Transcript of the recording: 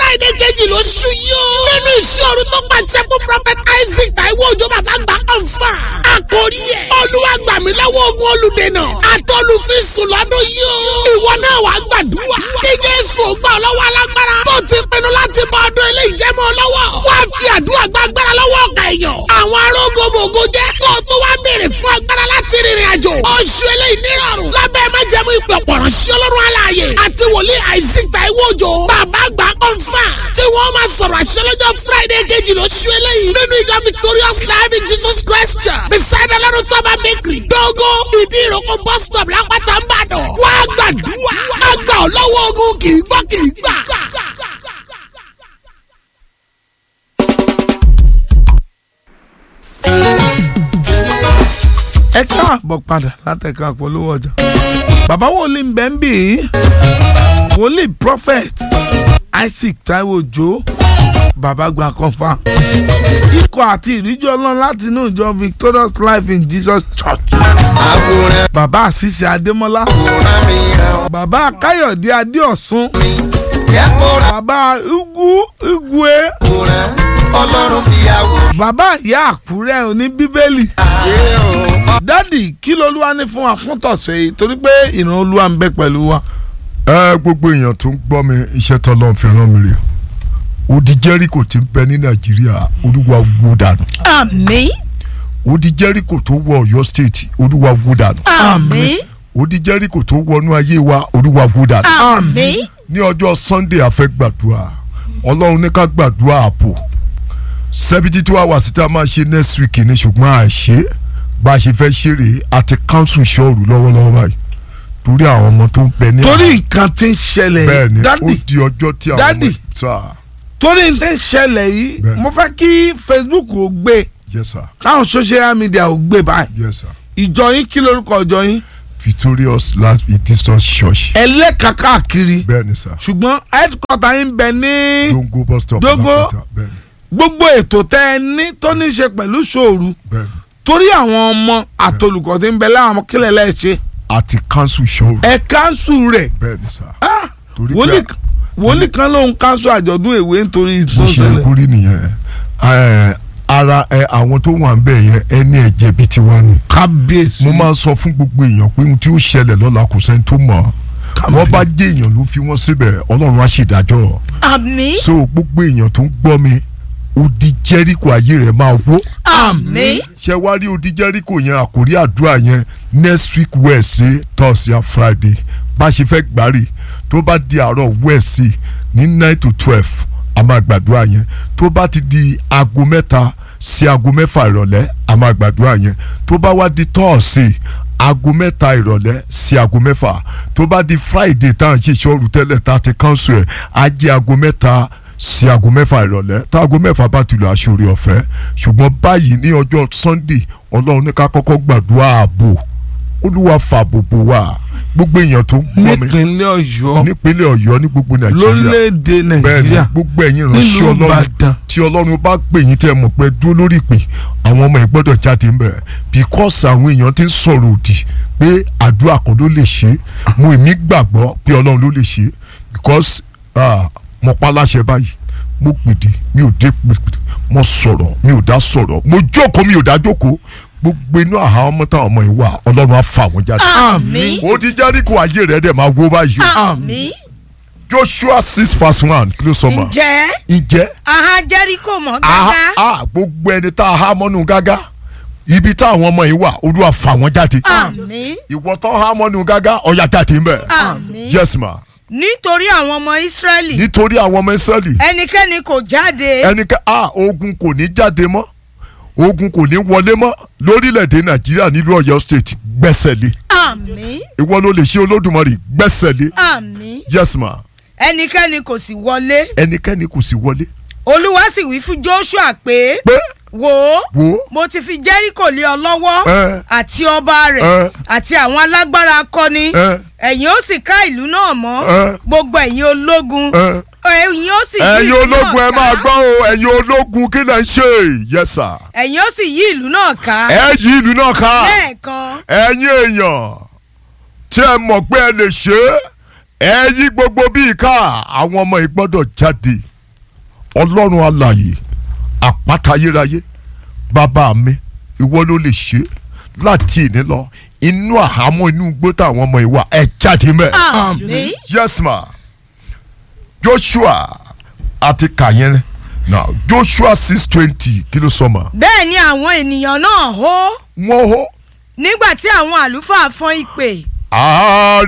friday kejì ló ṣú yó. nínú ìṣòro tó pàṣẹ fún prophet isaac taiwo òjò bàbá gbà ọ̀fà. àkórí ẹ̀ olúwa gbà mí lọ́wọ́ ogun olùdènà àtọ́lùfíìsù lọ́dún yó. ìwọ náà wàá gbàdúrà. kí jésù gbà ọ́ lọ́wọ́ alágbára. tó ti pinnu láti bọ ọdún ilé ìjẹ́mọ́ lọ́wọ́. wá fi àdúrà gbàgbára lọ́wọ́ ọ̀gá èèyàn. àwọn arógbogbò jẹ́ kó o tó wá béèrè fún agbára láti rìnrìn àjò. oṣù eléyìí nírọ̀rùn. lábẹ́ májẹ̀mú ìpè ọ̀pọ̀rọ̀ sí ọlọ́run aláàyè. àti wòlíì isaac taiwo òjò. bàbá àgbà kọ́ńfà. tí wọ́n máa sọ̀rọ̀ àṣẹ lọ́jọ́ friday kejì lóṣù eléyìí. nínú ìjọ victorious life in jesus christ church. beside ọlọ́run tọ́ba bakery. dógó ìdí ìrókò bus stop lápáta ń bàdàn. wá gbàdúrà. àgbà ọlọ́wọ́ ogun kì í gbọ́ kì í gbà. ẹ káàbọ̀ padà látẹ̀ka àpolówó ọjà. bàbá wòlíì ń bẹ́ ń bì í wòlíì prophet isaac taiwo òjò bàbá gba kọfà ikọ̀ àti ìríjú ọlọ́run láti inú ìjọ victorious life in jesus church àwòrán bàbá àṣìṣe adémọ́lá àwòrán mi hàn bàbá káyọ̀dé adéọ̀sùn mi kẹ́kọ̀ọ́ bàbá ugu igwe àwòrán ọlọ́run fi àwòrán bàbá ìyá àkúrẹ́ òní bíbélì yé o. dádì kí lolúwa ní fún wa fún tọ̀sẹ̀ yìí torí pé ìran olúwa ń bẹ pẹ̀lú wa. ẹ gbogbo èèyàn tó ń gbọ́ mi iṣẹ́ tọ́lọ́ fi ràn mí rè odi jẹ́ríkò tí ń bẹ ní nàìjíríà olúwa wó dànù àmín odi jẹ́ríkò tó wọ ọ̀yọ́ state olúwa wó dànù àmín odi jẹ́ríkò tó wọnú ayé wa olúwa wó dànù àmín ní ọjọ́ sunday a fẹ́ gbàdúrà ọlọ́run ní ká gbàdúrà àpò seventy two hours tí a máa ṣe next week ni ṣùgbọ́n àìṣe bá a ṣe fẹ́ ṣeré àti council ṣọ́ọ̀rù lọ́wọ́lọ́wọ́ báyìí torí àwọn ọmọ tó ń bẹ ní torí nǹkan tí ń ṣẹlẹ̀ bẹ́ẹ̀ yìí ni ó dádì di ọjọ́ tí àwọn Daddy. ọmọ sá torí nǹkan tí ń ṣẹlẹ̀ yìí Bẹ́ẹ̀. mo fẹ́ kí facebook ò gbé yes sir káwọn social media ò gbé báyìí yes sir ìjọ yín kí lorúkọ ìjọ yín victorious last distance church ẹlẹ́ka káàkiri bẹ́ẹ̀ ni sir ṣùgbọ́n headquarter yín bẹ ní dongo bus stop Dongo. Alápẹ̀tà, bẹ́ẹ̀ ni gbogbo ètò tẹ́ ẹ ní tó ní í ṣe pẹ̀lú ṣòru bẹ́ẹ̀ ni torí àwọn ọmọ àtolùkọ́ tí ń bẹ láwọn kílẹ̀ lẹ́ẹ̀ṣẹ̀ àti council ṣọ́ọ̀rù ẹ káńsù rẹ̀ bẹ́ẹ̀ ni sir Ah! torí wòlíì pé wòlíì kan ló ń káńsù àjọ̀dún èwe nítorí bó ṣe ìtọ́sẹ̀lẹ̀ kúrí nìyẹn ẹ, ara ẹ, àwọn tó wà ń bẹ̀ yẹn ẹni ẹ̀jẹ̀ bíi tiwa ni kábíyèsí mo máa ń sọ fún gbogbo èèyàn pé ohun tí ó ṣẹlẹ̀ lọ́la kò sẹ́ni tó mọ̀ wọ́n bá jẹ́ èèyàn ló fi wọ́n síbẹ̀ ọlọ́run á ṣèdájọ́ àmín so gbogbo èèyàn tó ń gbọ́ mi odi jẹ́ríkò ayé rẹ̀ máa wó àmín ṣe wá rí odi jẹ́ríkò yẹn àkórí àdúrà yẹn next week wednesday thursday and friday bá a ṣe fẹ́ gbárí tó bá di àárọ̀ wednesday ní nine to twelve a máa gbàdúrà yẹn tó bá ti di aago mẹ́ta sí aago mẹ́fà ìrọ̀lẹ́ a máa gbàdúrà yẹn tó bá wá di thursday aago mẹ́ta ìrọ̀lẹ́ sí aago mẹ́fà tó bá di friday tá à ń ṣe ìṣòro tẹ́lẹ̀ tá a ti cancel ẹ̀ á jẹ́ aago mẹ́ta sí aago mẹ́fà ìrọ̀lẹ́ tá aago mẹ́fà bá ti lọ aṣọ́rí ọ̀fẹ́ ṣùgbọ́n báyìí ní ọjọ́ sunday ọlọ́run ní ká kọ́kọ́ gbàdúrà ààbò olúwa fààbò bò wá gbogbo èèyàn tó ń gbọ́ mi nípínlẹ̀ ọ̀yọ́ nípínlẹ̀ ọ̀yọ́ ní gbogbo nàìjíríà lórílẹ̀‐èdè bẹ́ẹ̀ ni nàìjíríà gbogbo ẹ̀yin ìránṣẹ́ nílùú ọlọ́run ìbàdàn tí ọlọ́run bá pè yín tẹ́ ẹ mọ̀ pé dúró lórí ìpè àwọn ọmọ yìí gbọ́dọ̀ jáde ń bẹ̀ because àwọn èèyàn ti ń sọ̀rọ̀ òdì pé àdúrà kan ló lè ṣe mo èmi gbàgbọ́ pé ọlọ́run ló lè ṣe because ah, mo pa láṣẹ báyìí mo pèdè mi ò dé pèdè mo sọ̀rọ̀ mi ò dá sọ̀rọ̀ mo jókòó mi ò dá jókòó gbogbo inú àhá ọmọ táwọn ọmọ yìí wà ọlọ́run á fà wọ́n jáde àmín ó ti jáde kó ayé rẹ̀ dẹ̀ máa wó báyìí àmín joshua six verse one kí ló sọ ma ǹjẹ́ ǹjẹ́ aha jẹ́ríkò mọ́ aha gágá ah, gbogbo ẹni tá a há mọ́nú gágá ibi táwọn ọmọ yìí wà olúwa fà wọ́n jáde àmín ìwọ tó há mọ́nú gágá ọ̀yà jáde ń bẹ̀ àmín yes ma nítorí àwọn ọmọ ìsírẹ́lì nítorí àwọn ọmọ israẹli ẹnikẹ́ni kò jáde ẹnikẹ́ ah ogun kò ní jáde mọ́ ogun kò ní wọlé mọ́ lórílẹ̀‐èdè nàìjíríà nílùú ọ̀yọ́ state gbẹ́sẹ̀ lé àmín ìwọ ló lè ṣe olódùmarè gbẹ́sẹ̀ lé àmín yes ma ẹnikẹ́ni kò sì wọlé ẹnikẹ́ni kò sì wọlé olúwa sì wí fún joshua pé pé wò ó wo mo ti fi jẹ́ríkò lé ọ lọ́wọ́ ẹ àti ọba rẹ̀ ẹ àti àwọn alágbára akọni ẹ ẹ̀yin ó sì ká ìlú náà mọ́ ẹ gbogbo ẹ̀yin ológun ẹ. ẹ̀yin ó sì yí ẹ̀yin ìlú náà ológun ẹ máa ká gbọ́ o ẹ̀yin ológun kí lẹ̀ ń ṣe yes sir ẹ̀yin ó sì yí ìlú náà ká ẹ yí ìlú náà ká lẹ́ẹ̀kan ẹ̀yin èèyàn tí ẹ mọ̀ pé ẹ lè ṣe é ẹ yí gbogbo bíi ká àwọn ọmọ yìí gbọ́dọ̀ jáde ọlọ́run alààyè àpáta ayérayé bàbá mi ìwọ ló lè ṣe láti ìní lọ inú àhámọ́ inú igbó táwọn ọmọ ìwà ẹ̀ jáde mẹ́. àmín yes ma joshua àti kàyẹn now joshua six twenty kí ló sọ ma bẹ́ẹ̀ ni àwọn ènìyàn náà hó wọ́n hó nígbà tí àwọn àlùfáà fọ́n ìpè àárí